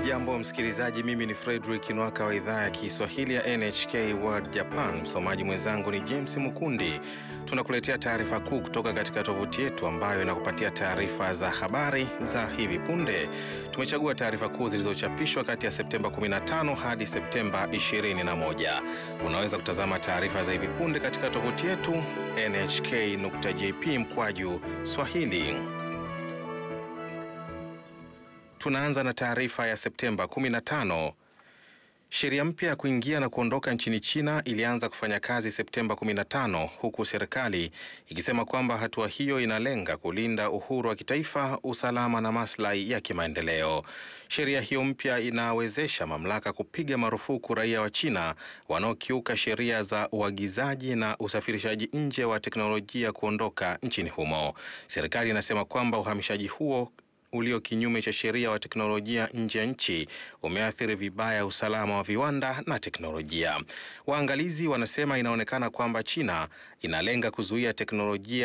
Hujambo msikilizaji, mimi ni Fredrick Nwaka wa idhaa ya Kiswahili ya NHK World Japan. Msomaji mwenzangu ni James Mukundi. Tunakuletea taarifa kuu kutoka katika tovuti yetu ambayo inakupatia taarifa za habari za hivi punde. Tumechagua taarifa kuu zilizochapishwa kati ya Septemba 15 hadi Septemba 21. Unaweza kutazama taarifa za hivi punde katika tovuti yetu nhk.jp mkwaju swahili. Tunaanza na taarifa ya Septemba 15. Sheria mpya ya kuingia na kuondoka nchini China ilianza kufanya kazi Septemba 15 huku serikali ikisema kwamba hatua hiyo inalenga kulinda uhuru wa kitaifa, usalama na maslahi ya kimaendeleo. Sheria hiyo mpya inawezesha mamlaka kupiga marufuku raia wa China wanaokiuka sheria za uagizaji na usafirishaji nje wa teknolojia kuondoka nchini humo. Serikali inasema kwamba uhamishaji huo ulio kinyume cha sheria wa teknolojia nje ya nchi umeathiri vibaya usalama wa viwanda na teknolojia. Waangalizi wanasema inaonekana kwamba China inalenga kuzuia teknolojia